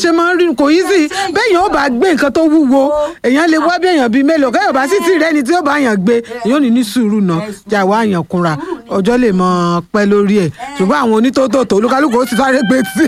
ṣe máa ń rí kò yí sí bẹ́ẹ̀ yẹn ó bá gbé nǹkan tó wúwo èèyàn lè wá bí èèyàn bíi mélòó kẹ́yọ̀ bá sì ti rẹ́ni tí ó bá yàn gbé èèyàn ò ní ní sùúrù náà jà wá yàn kúnra ọjọ́ lè mọ pẹ́ lórí ẹ̀ ṣùgbọ́n àwọn onítòótò olúkálùkù ó ti sáré gbé tí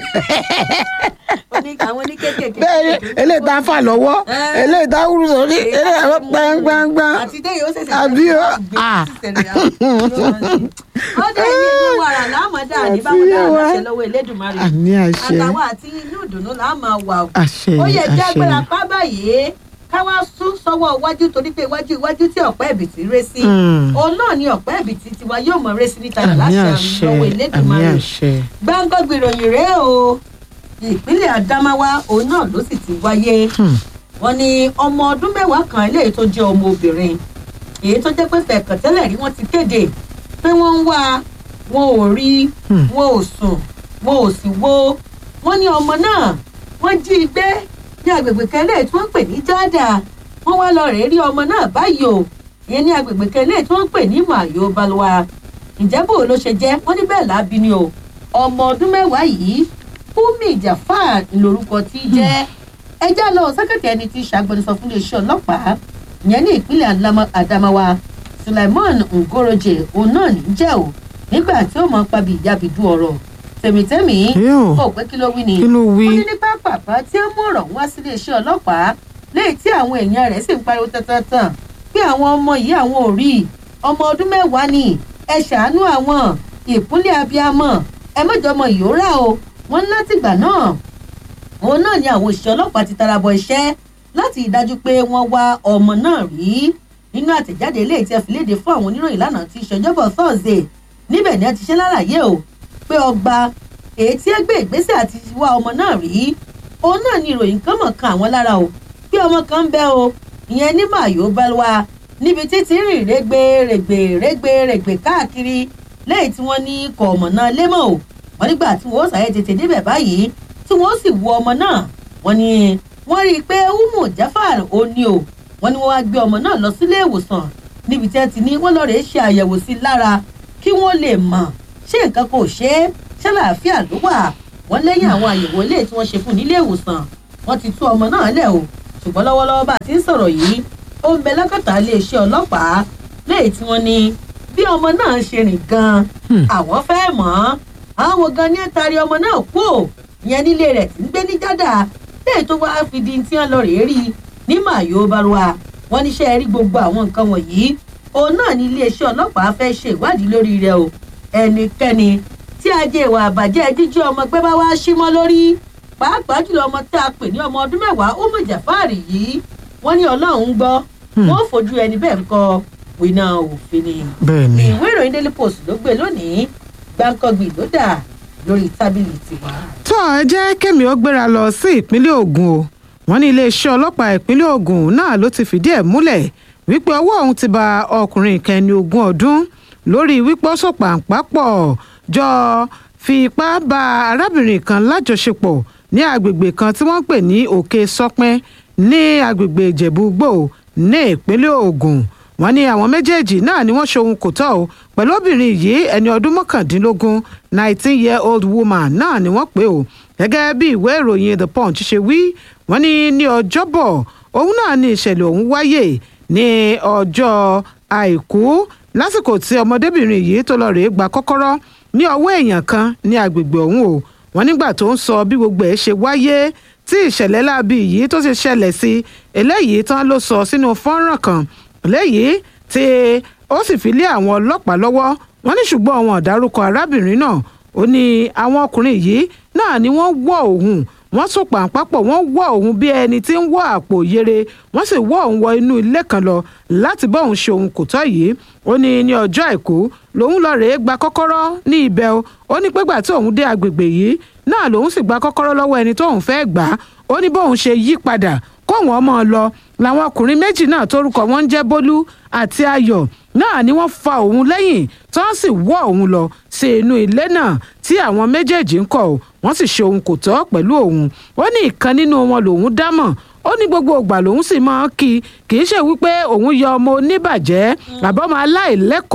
Oní- àwọn oníkékèké. bẹ́ẹ̀ eléyìí tá a fà lọ́wọ́ eléyìí tá a wúru sórí eléyìí àwọn gbangban àti dé yóò ṣẹ̀ṣẹ̀ Àbí ó? gbé Ah. sísẹ̀lẹ̀ àwọn. ó dé ilé inú wàrà láàmọ́dá ní báwọn dáhà Àti láṣẹ yé wa. lọ́wọ́ Elédùmarè àmì àṣẹ àtàwọn àti inú ìdùnnú là á máa wà o. àṣẹ ó yẹ jẹ́ agbára àṣẹ pa báyìí ká wá sún sọ́wọ́ iwájú torí pé iwájú iwájú tí ọ̀pẹ́ ẹ̀bìtì ré sí Mm. òun náà ni ọ̀pẹ́ ẹ̀bìtì tiwa yóò mọ̀ ré sí níta àmì láṣẹ àṣẹ lọ́wọ́ àmì Elédùmarè àṣẹ gbáǹgọ́gbì ìròyìn rèé o ìpínlẹ̀ Adamawa òun náà ló sì ti wáyé Hmm. wọ́n ní ọmọ ọdún mẹ́wàá kan eléyìí tó jẹ́ ọmọ obìnrin èyí tó jẹ́ pé fẹ̀kàn tẹ́lẹ̀ rí wọ́n ti kéde pé wọ́n ń wá wọn ò rí Hmm. wọn ò sùn wọn ò sì wo wọ́n ní ọmọ náà wọ́n jí i gbé ní agbègbè kẹlẹ́ tí wọ́n ń pè ní jáàdà wọ́n wá lọ rèé rí ọmọ náà báyìí o ìyẹn ní agbègbè kẹlẹ́ tí wọ́n ń pè ní mayo balwa ǹjẹ́ bò ló ṣe jẹ́ wọ́n ní bẹ́ẹ̀ lábí ni o ọmọ ọdún mẹ́wàá yìí Fúnmi Jafar lorúkọ tí í jẹ́ ẹjá lọ sẹ́kẹ̀tì ẹni tí í ṣàgbẹnusọ fún iléeṣẹ́ ọlọ́pàá ìyẹn ní ìpínlẹ̀ Adama- Adamawa Sulaiman Ngoroje òun náà ní jẹ́ o nígbà tí ó mọ̀ pabi ìyábìdú ọ̀rọ̀ tèmítẹ́mì Yóò. ó pé kí ló wí ni kí ló wí wọ́n ní ní pápápá tí ó mú ọ̀rọ̀ wá sí iléeṣẹ́ ọlọ́pàá léyìí tí àwọn èèyàn rẹ̀ sì ń pariwo tantan pé àwọn ọmọ yìí àwọn ò rí i. ọmọ ọdún mẹ́wàá ni ẹ ṣàánú àwọn ìpínlẹ̀ abiyamọ ẹ mọ̀jọ ọmọ yìí ó rà o wọ́n ní látìgbà náà òun náà ni àwọn òṣìṣẹ́ ọlọ́pàá ti tara bọ iṣẹ́ láti ìdájú pé wọ́n wá ọmọ náà rí nínú àtẹ̀jáde eléyìí tí ẹ fi léde fún àwọn oníròyìn lánàá tí ìṣèjọba thursday níbẹ̀ ni ẹ ti ṣe lálàyé o pé ọgbà èyí tí ẹ gbé ìgbésẹ̀ àti wá ọmọ náà rí òun náà ni ìròyìn kan mọ̀ kan àwọn lára o pé ọmọ kan ń bẹ o ìyẹn ní mayo balwa níbi títí rìn rẹ́gbẹ́ rẹ́gbẹ́ rẹ́gbẹ́ rẹ́gbẹ́ káàkiri lẹ́yìn tí wọ́n ní kọ̀ ọmọ náà lémọ̀ o wọ́n nígbà tí wọ́n sàyẹ̀ tètè débẹ̀ báyìí tí wọ́n sì wo ọmọ náà wọ́n ní wọ́n rí i pé umu jafar ó ní o wọ́n ní wọ́n wá gbé ọmọ náà lọ sílé ìwòsàn níbi tí wọ́n ti ní wọ́n lọ rèé ṣe àyẹ̀wò sí i lára kí wọ́n lè mọ̀ ṣé nǹkan kò ṣe é ṣàlàáfíà ló wà wọ́n lẹ́yìn àwọn àyẹ̀wò ilé tí wọ́n ṣe fún nílé ìwòsàn wọ́n ti tú ọmọ náà lẹ̀ o ṣùgbọ́n lọ́wọ́lọ́wọ́ bá a ti ń sọ̀rọ̀ yìí ó ń bẹ lákàtà iléeṣẹ́ ọlọ́pàá lẹ́yìn tí wọ́n ní bí ọmọ náà ṣe rìn gan-an àwọn fẹ́ mọ̀ ọ́n àwọn gan ní ẹ̀tàrí ọmọ náà kú ò ìyẹn nílé rẹ̀ tí ń gbé ní jádà lẹ́yìn tó wáá fi di tí wọ́n lọ rèé rí ní màyó balùwà wọ́n níṣẹ́ rí gbogbo àwọn nǹkan wọ̀nyí òun náà ní iléeṣẹ́ ọlọ́pàá fẹ́ ṣe ìwádìí lórí rẹ̀ o ẹnikẹ́ni tí ajé ìwà àbàjẹ́ jíjí ọmọ gbé bá wá símọ́ lórí pàápàá jùlọ ọmọ tí a pè ní ọmọ ọdún mẹ́wàá ó mọ̀ jàfáàrì yìí wọ́n ní ọlọ́run gbọ́ wọ́n fojú ẹni bẹ́ẹ̀ ń kọ wíná òfin ni bẹ́ẹ̀ ni ìwé ìròyìn daily post ló gbé lónìí gbàǹkangbì ló dà lórí tábìlì tiwa. tó ẹ jẹ́ kémi ó gbéra lọ sí ìpínlẹ̀ Ògùn o wọ́n ní iléeṣẹ́ ọlọ́pàá ìpínlẹ̀ Ògùn náà ló ti fìdí ẹ̀ múlẹ̀ wípé ọwọ́ òun ti ba ọkùnrin ìkẹni ogún ọdún lórí wípé ó sọ̀pàǹpà pọ̀ jọ fi ipá bá arábìnrin kan lájọṣepọ̀ ní agbègbè kan tí wọ́n ń pè ní Òkè Sọpẹ́ ní agbègbè Ìjẹ̀bú-Igbó ní ìpínlẹ̀ Ògùn wọ́n ní àwọn méjèèjì náà ni wọ́n ṣohun kò tọ́ o pẹ̀lú obìnrin yìí ẹni ọdún mọ́kàndínlógún nineteen year old woman náà ni wọ́n pè o gẹ́gẹ́ bí ìwé ìròyìn the punch ṣe wí wọ́n ní ní ọjọ́bọ̀ òun náà ni ìṣẹ̀lẹ̀ ọ̀hún wáyé ní ọjọ́ àìkú lásìkò tí ọmọdébìnrin yìí tó lọ rèé gba kọ́kọ́rọ́ ní ọwọ́ èèyàn kan ní agbègbè ọ̀hún o wọ́n nígbà tó ń sọ bí gbogbo ẹ̀ ṣe wáyé tí ìṣẹ̀lẹ̀ láabi yìí tó ṣe ṣẹlẹ̀ sí eléyìí tán ló sọ sínú fọ́nrán kan léyìí tí ó sì fi lé àwọn ọlọ́pàá lọ́wọ́ wọ́n ní ṣùgbọ́n àwọn ọ̀dárúkọ arábìnrin náà ó ní àwọn ọkùnrin yìí náà ni wọ́n wọ́ òun wọ́n sùn pàǹpápọ̀ wọ́n wọ́ òun bí ẹni tí ń wọ́ àpò yere wọ́n sì wọ́ òun wọ inú ilé kan lọ láti bá òun ṣe òun kò tọ́ yìí ó ní ní ọjọ́ àìkú lòun lọ rèé gba kọ́kọ́rọ́ ní ibẹ̀ o ó ní pégbà tí òun dé agbègbè yìí náà lòun sì gba kọ́kọ́rọ́ lọ́wọ́ ẹni tóun fẹ́ gbà á ó ní bóun ṣe yí padà kóun ọmọ lọ làwọn ọkùnrin méjì náà tórúkọ wọn ń jẹ́ bólú àti ayọ̀ náà ni wọ́n fa òun lẹ́yìn tí wọ́n sì wọ́ òun lọ sí inú ilé náà tí àwọn méjèèjì ń kọ̀ ọ́ wọ́n sì ṣe òun kò tọ́ pẹ̀lú òun ó ní ìkan nínú wọn lòun dámọ̀ ó ní gbogbo ìgbà lòun sì máa ń kí kì í ṣe wípé òun yọ ọmọ oníbàjẹ́ àbọ̀mọ aláìlẹ́kọ̀ọ́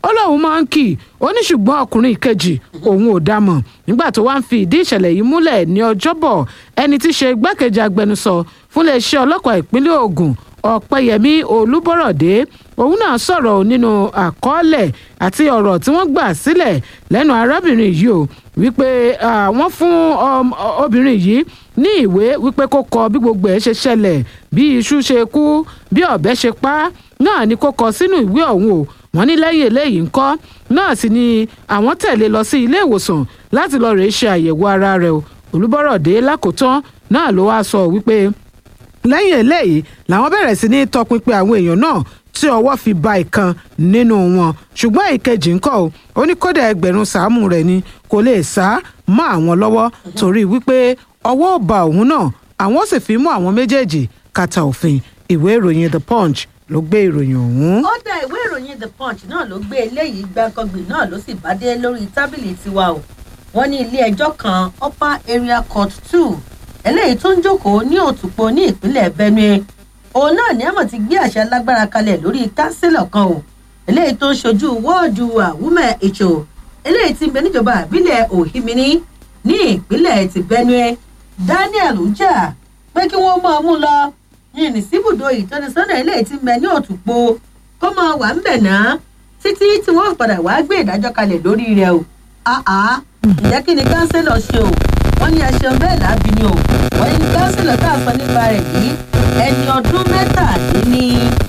ó lóun máa ń kì í ó ní ṣùgbọ́n ọkùnrin kejì òun ò dá mọ̀ nígbà tó wá ń fi ìdí ìṣẹ̀lẹ̀ yìí múlẹ̀ ní ọjọ́bọ̀ ẹni tí í ṣe igbákejì agbẹnusọ fún iléeṣẹ́ ọlọ́pàá ìpínlẹ̀ Ògùn ọ̀pẹyẹmí olúbọ̀rọ̀dé òun náà sọ̀rọ̀ nínú àkọọ́lẹ̀ àti ọ̀rọ̀ tí wọ́n gbà sílẹ̀ lẹ́nu arábìnrin yìí o wípé wọ́n fún obìnrin yìí ní ìwé wípé kó kọ bí gbogbo ẹ̀ ṣe ṣẹlẹ̀ bí iṣu ṣe kú bí ọ̀bẹ ṣe pa á náà ni kó kọ sínú ìwé ọ̀hún o wọ́n ní lẹ́yìn eléyìí ńkọ́ náà sì ni àwọn tẹ̀lé lọ sí ilé ìwòsàn láti lọ rèé ṣe àyẹ̀wò ara rẹ̀ o olúbọ̀rọ̀dé lákòótán náà ló wá sọ wípé lẹ́yìn eléyìí làwọn bẹ̀rẹ̀ sí ní tọpinpin àwọn èèyàn náà tí ọwọ́ fi ba ìkan nínú wọn ṣùgbọ́n ìkejì ńkọ́ o ó ní kódà ẹgbẹ̀rún sàámù rẹ̀ ni kò lè sá mọ́ àwọn lọ́wọ́ torí wípé ọwọ́ ò ba òun náà àwọn sì fi mú àwọn méjèèjì kàtà òfin ìwé ìròyìn the punch ló gbé ìròyìn ọ̀hún. ó dá ìwé ìròyìn the punch náà ló gbé eléyìí gbàǹkangbì náà ló sì bá dé lórí tábìlì tiwa o wọ́n ní ilé ẹjọ́ kan upper area court two eléyìí tó ń jókòó ní òtùpọ̀ ní ìpínlẹ̀ benue òun náà ní àmọ̀ ti gbé àṣẹ lágbára kalẹ̀ lórí kánsílọ̀ kan o eléyìí tó ń ṣojú wọ́ọ̀dù àwùmẹ̀ ètò eléyìí ti ń bẹ níjọba àbílẹ̀ òhìmíní ní ìpínlẹ̀ ti benue daniel uja pé kí wọ́n máa mú lọ yìnyín síbùdó ìtọ́nisọ́nà eléyìí ti ń bẹ ní òtùpọ̀ kó máa wà ń bẹ̀ náà títí tí wọ́n padà wá gbé ìdájọ́ kalẹ̀ lórí rẹ̀ o àá ǹjẹ́ kí ni kánsílọ̀ ṣe o wọ́n ní ẹṣin bẹ́ẹ̀ lábí ni o wọ́n ní kánsílọ̀ tá a sọ nípa rẹ̀ yìí ẹni ọdún mẹ́tàdínní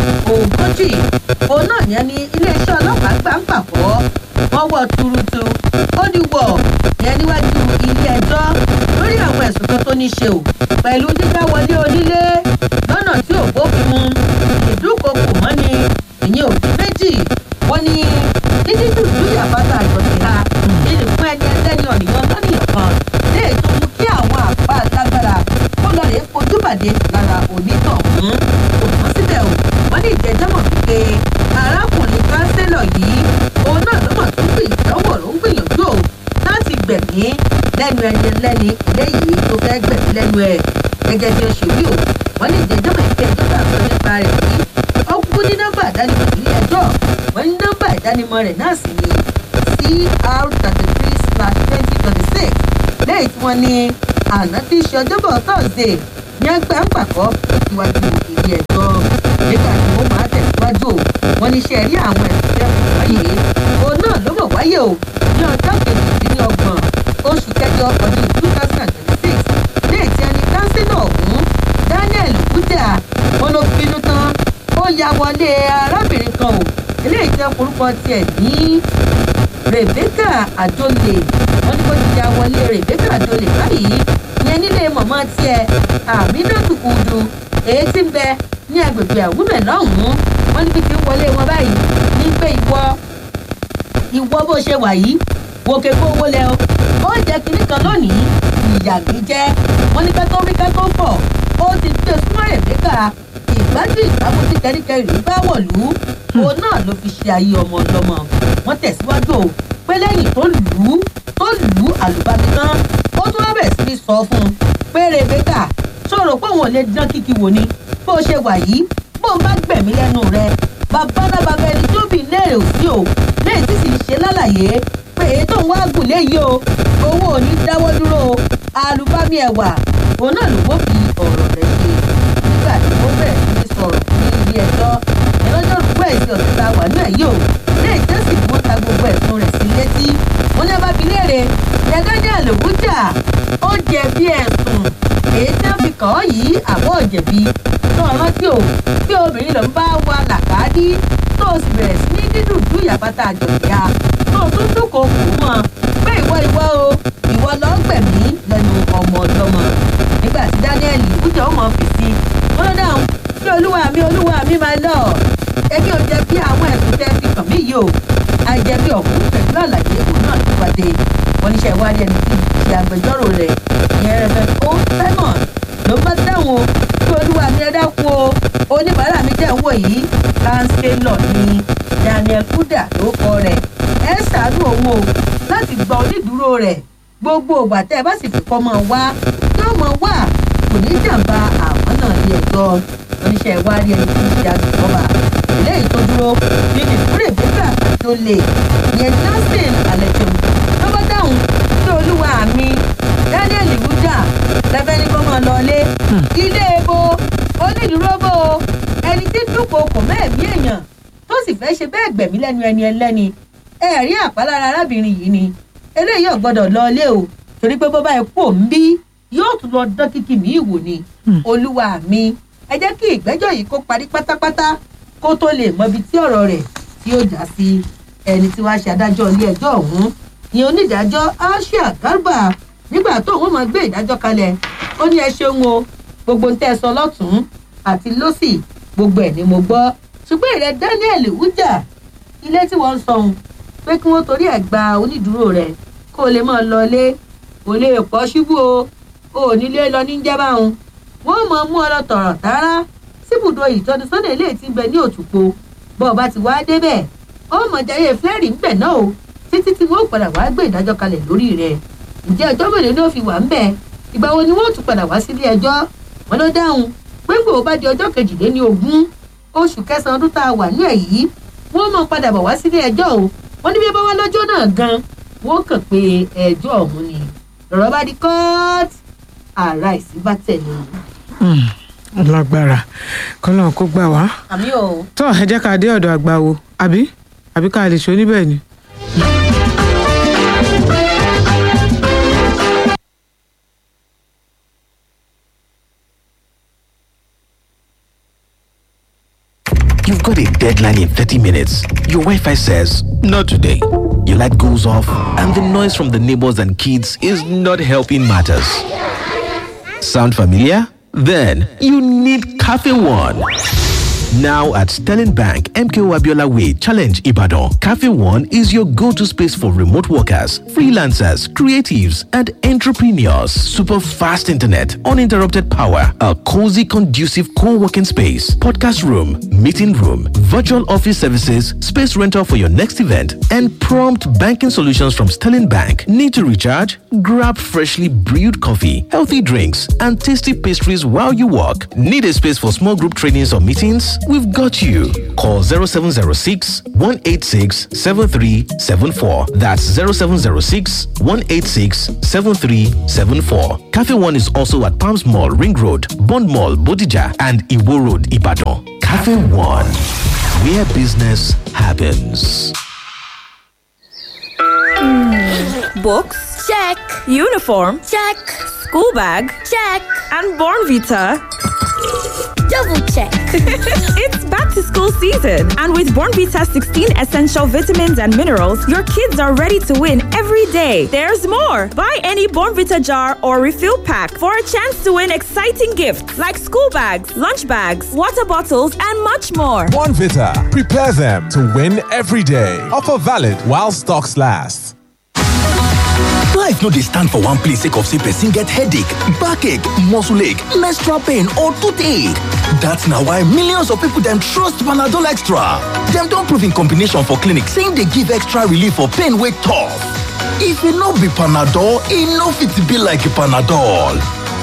ogójì òun náà yẹn ní iléeṣẹ́ ọlọ́pàá gbà ń pàpọ̀ wọ́n wọ̀ tuurutu ó ní wọ̀ yẹn níwájú ilé ẹjọ́ lórí àwọn ẹ̀sùn kan tó ní ṣe o pẹ̀lú dídá wọlé onílé lọ́nà tí ò bófin mu ìdúkokò mọ́ni ìyẹn òdì méjì wọ́n ní títí dùdú yàbátà àjọṣe ha ìlú fún ẹni ẹlẹ́ni ọ̀nìyàn lọ́nìyàn kan lè tó mú kí àwọn àpá lágbára kó lọ rèé fojú bàdé lára onítọ̀hún kò tán síbẹ̀ o wọ́n ní ìjẹ́jọ́ mọ̀ pé arákùnrin kánsẹ́lọ̀ yìí òun náà ló mọ̀ tó gbé ìdánwò ló ń gbìyànjú o láti gbẹ̀mí lẹ́nu ẹni ẹlẹ́ni eléyìí tó fẹ́ gbẹ̀mí lẹ́nu ẹ̀ gẹ́gẹ́ bí ó ṣe wí o wọ́n ní ìjẹ́jọ́ mọ̀ pé ẹjọ́ bá sọ nípa rẹ̀ yìí ó kú ní nọ́mbà ìdánimọ̀ ní ẹjọ́ wọ́n ní nọ́mbà ìdánimọ̀ rẹ̀ náà sì ni cr thirty three slash twenty twenty six lẹ́yìn tí wọ́n ní àná tí í ṣe ọjọ́bọ̀ thursday ní ẹgbẹ́ ń pàkọ́ síwájú ilé ẹjọ́ nígbà tí wọ́n máa tẹ̀síwájú o wọ́n ní ṣe rí àwọn ẹ̀sùn tẹ́kùn wáyé òun náà ló mọ̀ wáyé o ní ọjọ́ kejìdínlọ́gbọ̀n oṣù kẹjọ ọdún two thousand and twenty six lẹ́yìn tí ẹni kánsílọ̀ ọ̀hún daniel kújà wọn ló bínú tán ó ya wọlé arábìnrin kan o eléyìí tẹ́ orúkọ tiẹ̀ ní rebecca adole wọn ní kó ti ya wọlé rebecca adole báyìí yẹn nílé mọ̀mọ́ tiẹ̀ àmínátù kùdù èyí tí ń bẹ ní agbègbè àwùmẹ̀ lọ́hùn-ún wọn níbi tí ń wọlé wọn báyìí ní pé ìwọ ìwọ bó ṣe wà yìí wo kéko owó lẹ o ó jẹ kinní kan lónìí ìyà mi jẹ wọn ní kẹtọ rí kẹtọ fọ ó ti gbé súnmọ́ rebecca ìgbájú ìgbàmú tí kẹríkẹrí bá wọ̀lú òun náà ló fi ṣe ayé ọmọ ọlọ́mọ wọn tẹ̀síwájú o pé lẹ́yìn tó lù ú tó lù ú àlùbami tán ó tún wá bẹ̀rẹ̀ sí ní sọ fún un pé rebecca sọ̀rọ̀ pé òun ò lè dán kíkí wò ni bó ṣe wà yìí bó ń bá gbẹ̀mí lẹ́nu rẹ babalábàbà ẹni tó bì léèrè ò sí o lẹ́yìn tí sì ń ṣe lálàyé pé èyí tó ń wá gùn léyìí o owó ò ní dáwọ́ dúró o àlùbami ẹ̀wà òun náà ló wó fi ọ̀rọ̀ rẹ̀ ṣe nígbà tí ó bẹ̀rẹ̀ sí ní sọ̀rọ̀ ní ilé ẹjọ́ ìlọ́jọ́ rúgbọ́ ẹ̀sìn ọ̀sẹ̀ tá a wà náà yìí o lẹ́yìn tí ó sì mú ta gbogbo ẹ̀sùn rẹ̀ sí létí wọn ní abábi léèrè ẹ̀dájà lòwújà ó jẹ̀bi ẹ̀sùn èyí tí wọ́n fi kàn ọ́ yìí àbọ̀ jẹ̀bi tó ọ̀rọ̀ tí o bí obìnrin ló ń bá wa làkàdí tó o sì bẹ̀rẹ̀ sí ní dídùn dú ìyàbátà àjọ̀díà tó o tún dúnkòó kù mọ́ pé ìwọ ìwọ o ìwọ lọ́ọ́ gbẹ̀mí lẹ́nu ọmọ ọlọ́mọ nígbà tí daniel ìbújọ́ mọ̀ fèsì wọn ló dáhùn sí olúwa mi olúwa mi máa lọ ẹbí ò jẹ bí àwọn ẹ̀sùn tẹ́ fi kàn mí yìí o àìjẹ̀bi ọ̀hún pẹ̀lú àlàyé òun náà ló wáde wọn níṣẹ́ ìwádìí ẹni tí ṣe agbẹjọ́rò rẹ̀ ìyẹn rẹ̀ ó simon ló bá dáhùn o sí olúwa mi ẹ dákun o oníbàárà mi jẹ́ ìwọ yìí kánsílọ̀ ni daniel kuda ló kọ rẹ̀ ẹ ṣàánú òun o láti gba onídùúró rẹ̀ gbogbo ògbà tẹ́ ẹ bá sì fi kọ́ mọ́ wá yóò mọ́ wá kò ní jàǹbá àwọn náà ní ẹ̀gbọ́ oníṣẹ́ ìwádìí ẹni tí ń ṣe agbègbọ́ba ilé ìtọ́dúró nínú ìkúrè bíkà adole ìyẹn johnson alejo ló bá dáhùn sí olúwa mi daniel ibuja lẹ́fẹ̀ẹ́ ní kó máa lọ ilé ilé ebo onídùúró bò ó ẹni tí dúnkòokò mẹ́ẹ̀mí èèyàn tó sì fẹ́ ṣe bẹ́ẹ̀ gbẹ̀mí lẹ́nu ẹni ẹlẹ́ni ẹ̀rí àpálára arábìnrin yìí ni eléyìí ò gbọ́dọ̀ lọ ilé o torí pé bó bá ẹ kú òun bí yóò tún lọ dán kíkì mí ìwò ni olúwa mi ẹ jẹ́ kí ìgbẹ́jọ́ yìí kó parí pátápátá kó tó lè mọ ibi tí ọ̀rọ̀ rẹ̀ tí ó já sí ẹni tí wàá ṣe adájọ́ ilé ẹjọ́ ọ̀hún ni onídàájọ́ asia garba nígbà tó òun máa gbé ìdájọ́ kalẹ̀ ó ní ẹ ṣeun o gbogbo ń tẹ́ ẹ sọ lọ́tún àti lọ́sì gbogbo ẹ̀ ni mo gbọ́ ṣùgbọ́n ìrẹ́ daniel wújà ilé tí wọ́n ń sọ ohun pé kí wọ́n torí ẹ̀ gba onídùúró rẹ̀ kó o lè máa lọ ilé kò lè pọ̀ ṣubú o ò nílé lọ ní jẹ́ báwọn wọ́n mọ̀ mú ọ lọ tọ̀rọ̀ tààrà síbùdó ìtọ́nisọ́nà ilé tí ń bẹ ní òtúpo bọ́ ọ bá ti wá débẹ̀ ó mọ̀ jayé flẹ́rì ń bẹ̀ náà o títí tí wọ́n padà wá gbé ìdájọ́ kalẹ̀ lórí rẹ̀ ǹjẹ́ ọjọ́ mélòó ni ó fi wà ń bẹ̀ ìgbà wo ni wọ́n tún padà wá sílé ẹjọ́ wọn ló dáhùn pé gbòó bá di ọjọ́ kejìléní ogún oṣù kẹsàn-án ọdún tá a wà ní èyí wọ́n mọ̀ padà bọ̀ wá sílé ẹjọ́ o wọ́n ní bí ẹ bá wá lọ́jọ́ náà gan wọ́n kàn pé ẹjọ́ ọ̀hún ni lọ́rọ̀ bá di kọ́ọ̀tì ààrá ìsí bá tẹ̀lé lágbára kọ́nà kó gbà wá. àmì o. tó ẹ jẹ́ ká dé ọ̀dọ̀ àgbà wo àbí àbí ká lè ṣe oníbẹ̀ ni. You've got a deadline in 30 minutes. Your Wi Fi says, Not today. Your light goes off, and the noise from the neighbors and kids is not helping matters. Sound familiar? Then you need Cafe One. Now at Sterling Bank, MKO Abiola Way, Challenge Ibadan, Cafe One is your go to space for remote workers, freelancers, creatives, and entrepreneurs. Super fast internet, uninterrupted power, a cozy, conducive co working space, podcast room, meeting room, virtual office services, space rental for your next event, and prompt banking solutions from Sterling Bank. Need to recharge? Grab freshly brewed coffee, healthy drinks, and tasty pastries while you work. Need a space for small group trainings or meetings? We've got you. Call 0706 186 7374. That's 0706 186 7374. Cafe One is also at Palms Mall, Ring Road, Bond Mall, Bodija, and Iwo Road, Ibadan. Cafe One, where business happens. Books? Check. Uniform? Check. School bag? Check. And Born Vita? Double check. it's back to school season, and with Born Vita 16 essential vitamins and minerals, your kids are ready to win every day. There's more. Buy any Born Vita jar or refill pack for a chance to win exciting gifts like school bags, lunch bags, water bottles, and much more. Born Vita. Prepare them to win every day. Offer valid while stocks last. life no dey stand for one place sake of say person get headache backache muscle ache menstrual pain or toothache dat na why millions of people dem trust panadol extra dem don prove in combination for clinic say im dey give extra relief for pain wey tough if e no be panadol e no fit be like panadol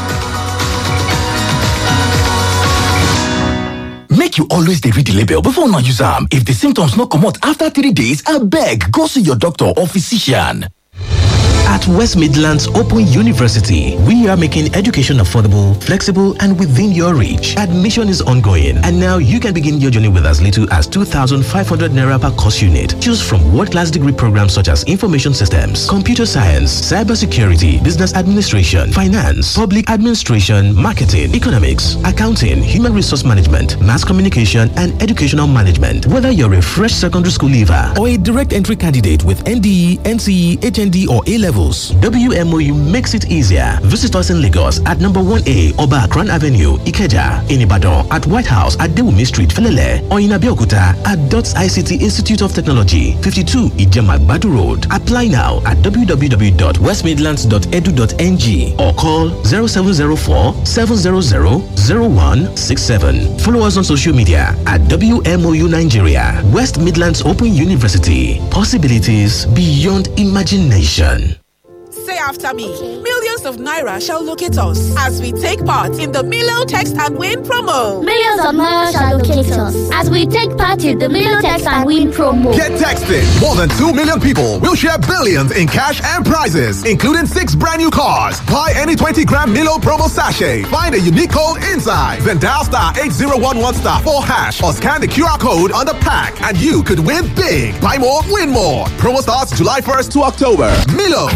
make you always dey read the label before una use am if the symptoms no comot after three days abeg go see your doctor or physician At West Midlands Open University, we are making education affordable, flexible, and within your reach. Admission is ongoing, and now you can begin your journey with as little as 2,500 naira per course unit. Choose from world-class degree programs such as information systems, computer science, cybersecurity, business administration, finance, public administration, marketing, economics, accounting, human resource management, mass communication, and educational management. Whether you're a fresh secondary school leaver or a direct entry candidate with NDE, NCE, HND, or A levels, WMOU makes it easier. Visit us in Lagos at number 1A Oba Akran Avenue, Ikeja, in Ibadan, at White House at Dewumi Street, Felele, or in Abeokuta at DOTS ICT Institute of Technology, 52 Ijema Badu Road. Apply now at www.westmidlands.edu.ng or call 0704 700 0167. Follow us on social media at WMOU Nigeria, West Midlands Open University. Possibilities beyond imagination. after me. Millions of Naira shall locate us as we take part in the Milo Text and Win promo. Millions of Naira shall locate us as we take part in the Million Text and Win promo. Get texted. More than 2 million people will share billions in cash and prizes, including six brand new cars. Buy any 20 gram Milo promo sachet. Find a unique code inside. Then dial star 8011 star 4 hash or scan the QR code on the pack and you could win big. Buy more, win more. Promo starts July 1st to October. Milo.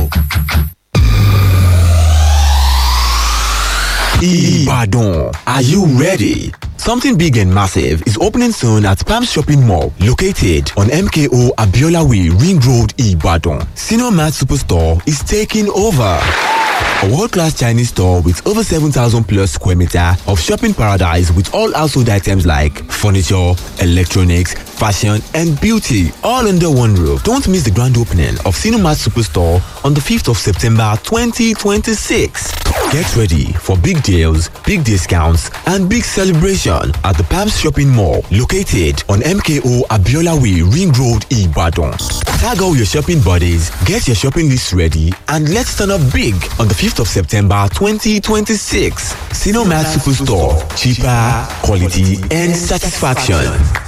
Ibadan. Are you ready? Something big and massive is opening soon at Palm Shopping Mall, located on MKO Abiola Way, Ring Road, Ibadan. Senior Mart Superstore is taking over. A world-class Chinese store with over 7,000 plus square meter of shopping paradise with all household items like furniture, electronics, fashion and beauty all under one roof. Don't miss the grand opening of Cinemat Superstore on the 5th of September 2026. Get ready for big deals, big discounts and big celebration at the Palms Shopping Mall located on MKO Abiola Way Ring Road Ibadan. Tag all your shopping buddies, get your shopping list ready and let's turn up big on the 5th of September 2026. Cinemat Superstore. Cheaper, quality and satisfaction.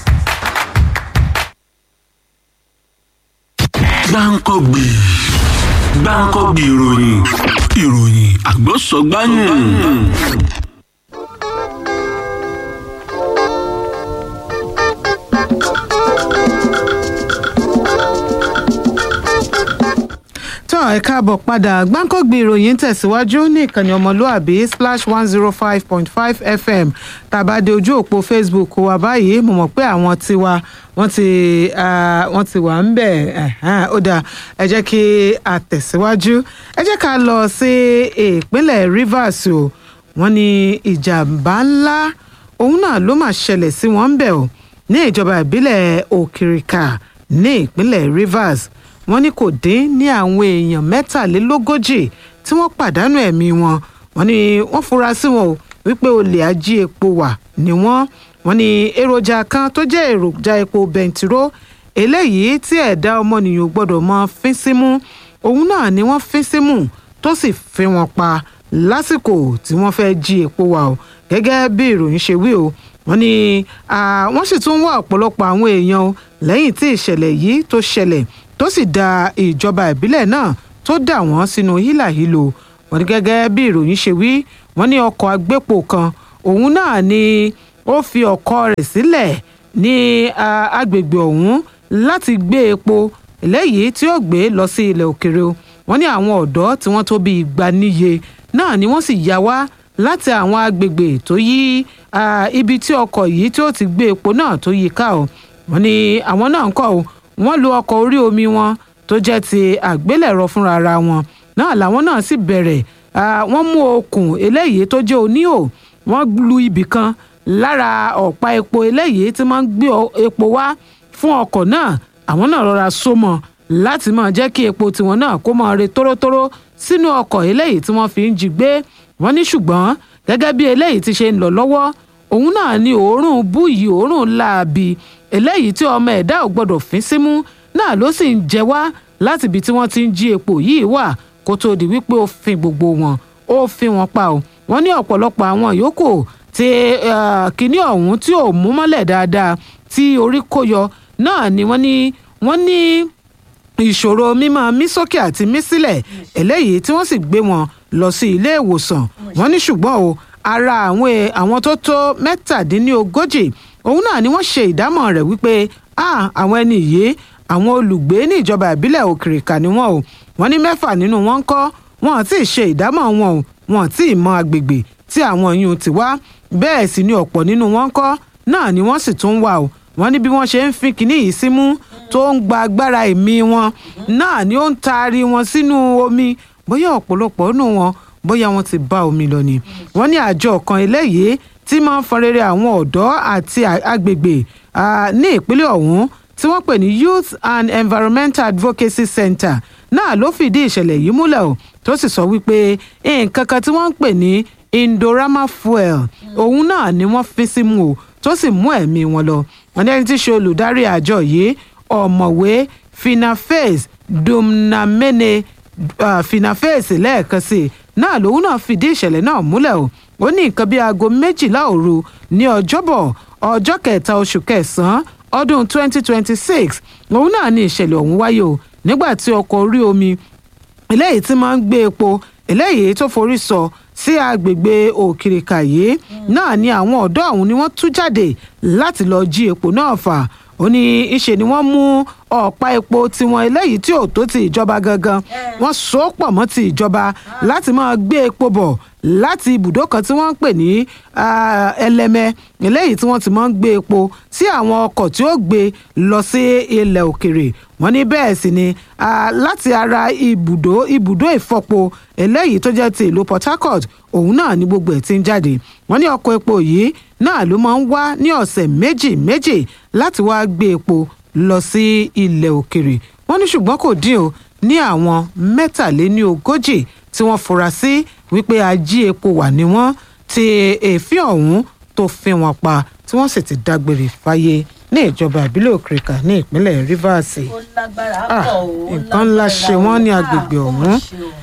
gbáǹkọ́gbì gbáǹkọ́gbì ìròyìn ìròyìn àgbọ̀sọ̀gbáyìn. tó ẹ káàbọ̀ padà gbáǹkọ́gbì ìròyìn tẹ̀síwájú ní ìkànnì ọmọlúàbí splash one zero five point five fm tàbádé ojú òpó facebook wa báyìí mo mọ̀ pé àwọn tiwa wọ́n ti ah, wọ́n ti wà ń bẹ̀ ẹ̀hẹ́n, ó dáa ẹ jẹ́ kí a tẹ̀síwájú ẹ jẹ́ ká lọ sí ìpínlẹ̀ rivers o wọ́n ní ìjàmbá ńlá òun náà ló mà ṣẹlẹ̀ sí wọn ń bẹ̀ o ní ìjọba ìbílẹ̀ òkìrìkà ní ìpínlẹ̀ rivers wọ́n ní kò dín ní àwọn èèyàn mẹ́tàlélógójì tí wọ́n pàdánù ẹ̀mí wọn wọ́n ní wọ́n fura sí wọn o wípé olè ají epo wà ní wọ́n wọ́n ní èròjà kan tó jẹ́ èròjà epo bẹntiró eléyìí tí ẹ̀dá ọmọnìyàn ò gbọ́dọ̀ mọ fín símú òun náà ni wọ́n fín símú tó sì fi wọn pa lásìkò tí wọ́n fẹ́ jí epo wà o gẹ́gẹ́ bí ìròyìn ṣe wí o wọ́n ní ah, wọ́n sì tún wá ọ̀pọ̀lọpọ̀ àwọn èèyàn o lẹ́yìn tí ìṣẹ̀lẹ̀ yìí tó ṣẹlẹ̀ tó sì da ìjọba ìbílẹ̀ náà tó dà wọ́n sínú hílàhílo wọ́n ní gẹ́gẹ́ bí ìròyìn ṣe wí wọ́n ní ọkọ̀ agbépo kan òun náà ni ó fi ọkọ̀ rẹ̀ sílẹ̀ ní ah, agbègbè ọ̀hún láti gbé epo eléyìí tí ó gbé lọ sí ilẹ̀ òkèrè o wọ́n ní àwọn ọ̀dọ́ tí wọ́n tó bí igba níye náà ni wọ́n sì yá wá láti àwọn agbègbè tó yí ah, ibi tí ọkọ̀ yìí tí ó ti gbé epo náà tó yí ká o wọ́n ní àwọn náà ń kọ́ o wọ́n lo ọkọ̀ orí omi wọn tó jẹ́ ti àgbélẹ̀rọ fúnra ara wọn náà làwọn náà sì bẹ̀rẹ̀ ah, wọ́n mú okùn eléyìí tó jẹ́ oníhò wọ́n lu ibì kan lára ọ̀pá epo eléyìí tí wọ́n ń gbé ọ- epo wá fún ọkọ̀ náà àwọn náà rọra so mọ́ láti máa jẹ́ kí epo tiwọn náà kó máa re tórótóró sínú ọkọ̀ eléyìí tí wọ́n fi ń jí gbé wọ́n ní ṣùgbọ́n gẹ́gẹ́ bí eléyìí ti ṣe ń lọ lọ́wọ́ òun náà ni òórùn búyì òórùn láabi eléyìí tí ọmọ ẹ̀dá ò gbọ́dọ̀ fín símú náà ló sì ń jẹ wá láti ibi tí wọ́n ti ń jí epo yìí wà kó tó di wípé ó fin gbogbo wọn ó fin wọn pa o wọ́n ní ọ̀pọ̀lọpọ̀ àwọn yòókù tí eh, kinní ọ̀hún tí ò mú mọ́lẹ̀ dáadáa tí orí kó yọ náà ni wọ́n ní wọ́n ní ìṣòro mímọ mí sókè àti mí sílẹ̀ eléyìí tí wọ́n sì gbé wọn lọ sí ilé ìwòsàn wọ́n ní ṣùgbọ́n o ara àwọn e- àwọn tó tó mẹ́tàdínlógójì òun náà ni wọ́n ṣe ìdámọ̀ rẹ̀ wípé ah àwọn ẹni yìí àwọn olùgbé ní ìjọba ìbílẹ̀ òkìrìkà ni wọ́n o wọ́n ní mẹ́fà nínú wọn ń kọ́ wọn ò tí ì ṣe ìdámọ̀ wọn o wọn ò tí ì mọ agbègbè tí àwọn yìí ti wá bẹ́ẹ̀ sì ni ọ̀pọ̀ nínú wọn ń kọ́ náà ni wọ́n sì tún ń wà o wọ́n ní bí wọ́n ṣe ń fi kinní yìí símú tó ń gba agbára ẹ̀mí wọn náà ni ó ń taari wọn sínú omi bóyá ọ̀pọ̀lọpọ̀ nù wọn bóyá wọn ti bá omi lọ ni wọ́n ní àjọ kan eléyìí tí máa ń fọn rere àwọn ọ̀dọ́ àti a- agbègbè ah, ní ìpínlẹ̀ ọ̀hún tí wọ́n pè ní youth and environmental advocacy center náà ló fìdí ìṣẹ̀lẹ̀ yìí múlẹ̀ o tó sì sọ wípé nǹkan kan tí wọ́n ń pè ní indorama fuel òun náà ni wọ́n fi símú o tó sì mú ẹ̀mí wọn lọ wọn ní ẹni tí í ṣe olùdarí àjọ yìí ọ̀mọ̀wé finaface dumnamene ah, finaféèsì lẹ́ẹ̀kan sí i náà lòun náà fìdí ìṣẹ̀lẹ̀ náà múlẹ̀ o ó ní nǹkan bíi aago méjìlá òru ní ọjọ́bọ̀ ọjọ́ kẹta oṣù kẹsàn-án ọdún 2026 òun náà ní ìṣẹ̀lẹ̀ ọ̀hún wáyé o nígbà tí ọkọ̀ orí omi eléyìí tí máa ń gbé epo eléyìí tó forí sọ sí agbègbè òkìrìkà yìí náà ni àwọn ọ̀dọ́ ọ̀hún ni wọ́n tú jáde láti lọ jí epo náà fà ó ní ìṣe ni wọ́n mú ọ̀pá epo tiwọn eléyìí tí ò tó ti ìjọba gangan wọ́n so ó pọ̀ mọ́ ti ìjọba láti máa gbé epo bọ̀ láti ibùdó kan tí wọ́n ń pè ní ah, ẹlẹ́mẹ eléyìí tí wọ́n ti máa ń gbé epo sí àwọn ọkọ̀ tí ó gbé lọ sí ilẹ̀ òkèrè wọ́n ní bẹ́ẹ̀ sì ni ah, láti ara ibùdó ibùdó ìfọpo eléyìí tó jẹ́ ti ìlú port harcourt òun náà ni gbogbo ẹ̀ ti ń jáde wọ́n ní ọkọ̀ epo yìí náà ló máa ń wá ní ọ̀sẹ̀ méjì méjì láti wá gbé epo lọ sí ilẹ̀ òkèrè wọ́n ní ṣùgbọ́n kò dín o ní àwọn mẹ́tàléní ogójì tí wọ́n fura sí wípé ají epo wà ní wọ́n tí èéfín ọ̀hún tó fi wọn pa tí wọ́n sì ti dágbére fáyé ní ìjọba ìbílẹ̀ òkèrèkà ní ìpínlẹ̀ rivers ó lágbára Ah, pọ̀ ó nǹkan ńlá ṣe wọ́n ní agbègbè ọ̀hún.